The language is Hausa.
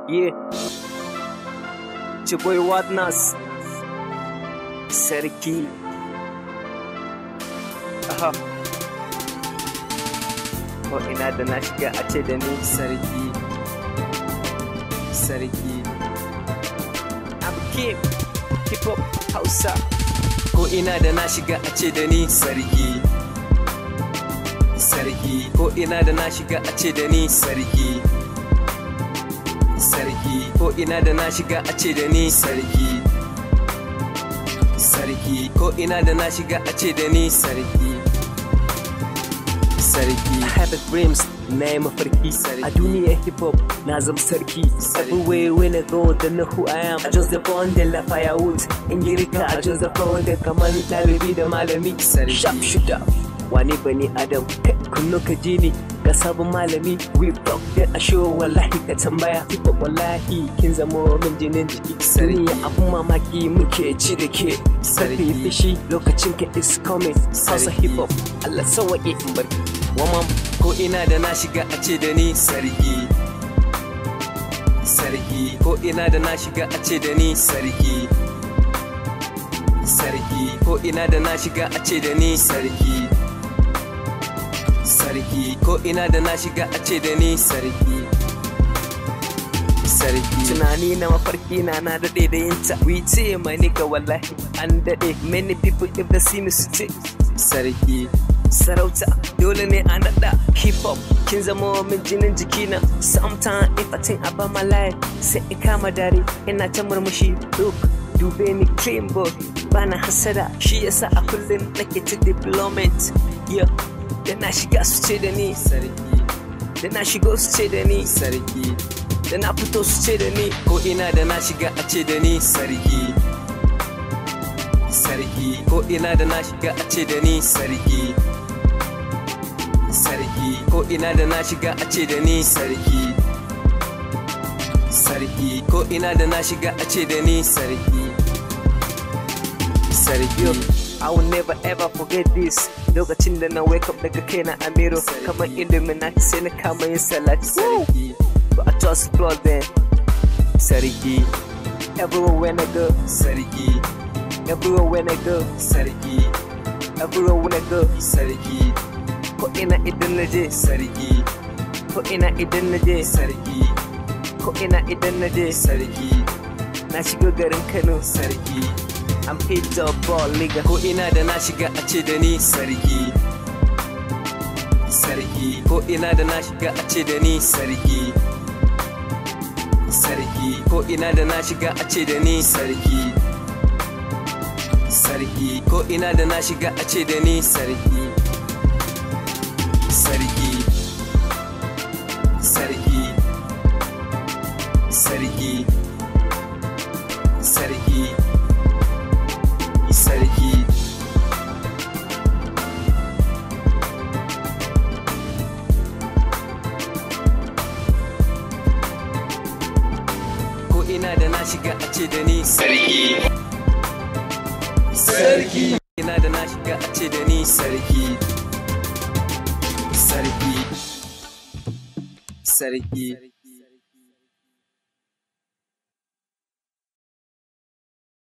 Yeah. Chiboy Wadnas. Sarki. Aha. Ko ina da na shiga a ce da ni sarki. Sarki. I'm Kim. Hip Hop Hausa. Ko ina da na shiga a ce da ni sarki. Sarki. Ko ina da na shiga a ce da ni sarki. sarki ko ina da na shiga a ce da ni sarki sarki ko ina da na shiga a ce da ni sarki sarki I have a dreams na yi mafarki a duniyar hip hop na zama sarki everywhere when I go they know who I am I just the born the la firewood in girka I just the flow da kamar ɗalibi da malami sharp shooter wani bani adam kunno ka ji ni ga sabon malami we talk da a show wallahi ka tambaya hip hop wallahi kin zamo min jinin jiki sariya abun mamaki muke ci da ke sarfi fishi lokacin ka is coming hausa hip hop Allah sawaƙe in barki wamam ko ina da na shiga a ce da ni sarki sarki ko ina da na shiga a ce da ni sarki sarki ko ina da na shiga a ce da ni sarki sarki ko ina da na shiga a ce da ni sarki sarki tunani na mafarki na na daɗe da yin ta we ce mai nika wallahi an daɗe many people if they see me su ce sarki sarauta dole ne a naɗa hip hop kin zama min jinin jikina sometime if I think about my life sai in kama dare ina ta murmushi look dube ni clean boy bana hasada shi yasa a kullum nake ta development yeah da na shiga su ce da ni sarki da na shigo su ce da ni sarki da na fito su ce da ni ko ina da na shiga a ce da ni sarki sarki ko ina da na shiga a ce da ni sarki sarki ko ina da na shiga a ce da ni sarki sarki ko ina da na shiga a ce da ni sarki sarki I will never ever forget this lokacin da na wake up daga kaina a miro kamar illuminati sai na kama yin salati sarki but I just flood them sarki everywhere when I go sarki everywhere when I go sarki everywhere when I go sarki ko ina idan na je sarki ko ina idan na je sarki ko ina idan na je sarki na shigo garin Kano sarki I'm hit up ball nigga ko ina da na shiga a ce da ni sarki sarki ko ina da na shiga a ce da ni sarki sarki ko ina da na shiga a ce da ni sarki sarki ko ina da na shiga a ce da ni sarki sarki sarki sarki sarki sarki ko ina da na shiga a ce da ni sarki sarki ina da na shiga a ce da ni sarki sarki sarki